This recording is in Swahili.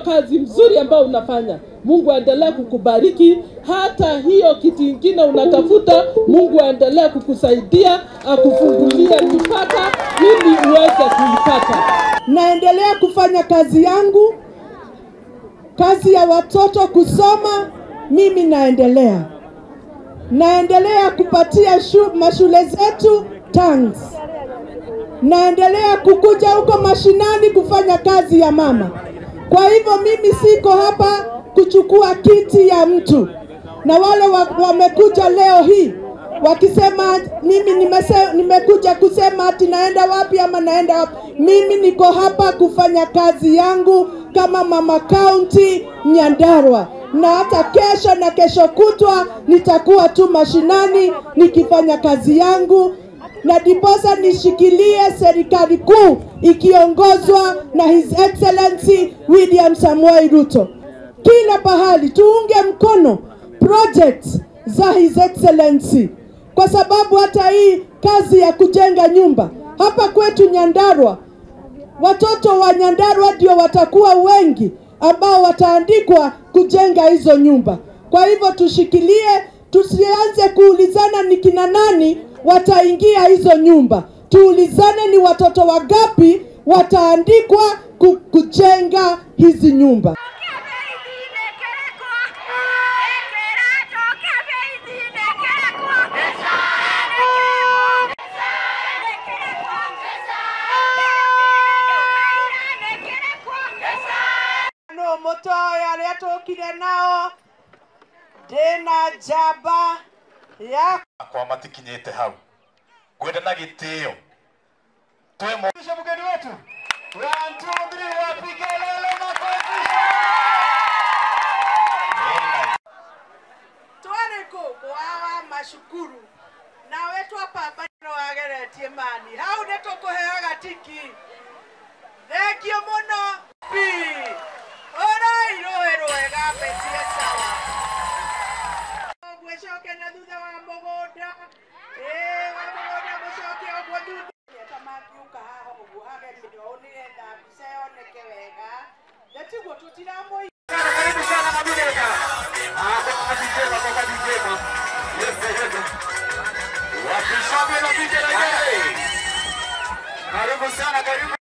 kazi mzuri ambayo unafanya. Mungu aendelee kukubariki. Hata hiyo kitu ingine unatafuta, Mungu aendelee kukusaidia, akufungulie mipaka ili uweze kuipata. Naendelea kufanya kazi yangu, kazi ya watoto kusoma, mimi naendelea naendelea kupatia shu, mashule zetu tanks. Naendelea kukuja huko mashinani kufanya kazi ya mama. Kwa hivyo mimi siko hapa kuchukua kiti ya mtu, na wale wa, wamekuja leo hii wakisema mimi nimese, nimekuja kusema ati naenda wapi ama naenda wapi. Mimi niko hapa kufanya kazi yangu kama mama county Nyandarua, na hata kesho na kesho kutwa nitakuwa tu mashinani nikifanya kazi yangu na ndiposa nishikilie serikali kuu ikiongozwa na His Excellency William Samoei Ruto. Kila pahali tuunge mkono projects za His Excellency, kwa sababu hata hii kazi ya kujenga nyumba hapa kwetu Nyandarua, watoto wa Nyandarua ndio watakuwa wengi ambao wataandikwa kujenga hizo nyumba. Kwa hivyo tushikilie, tusianze kuulizana ni kina nani wataingia hizo nyumba. Tuulizane ni watoto wangapi wataandikwa ku- kujenga hizi nyumba. no mutoe aria tukire nao ndina njamba ya akwa matikinyĩte hau ngwenda na gĩtĩo twemũisha mũgeni wetu One, two, three, wapige lele makofi. Very nice. twari kå kwawa macukuru nawe twapamba no wageretie mani hau nä tå kå heaga tiki thengio må no pi å rairå rwega mbetie sawa gwä coke na thutha wa må gå nda wa må gå nda må coke å guo thutha ta mangiuka haha å guo hagerio å nä getha mbica yoneke wega na tiguo tå tiramå Karibu sana Mabuleka. Ah, kwa DJ kwa kwa DJ ma. Yes, yes. Wapishabe na DJ na yeye. Karibu sana, karibu.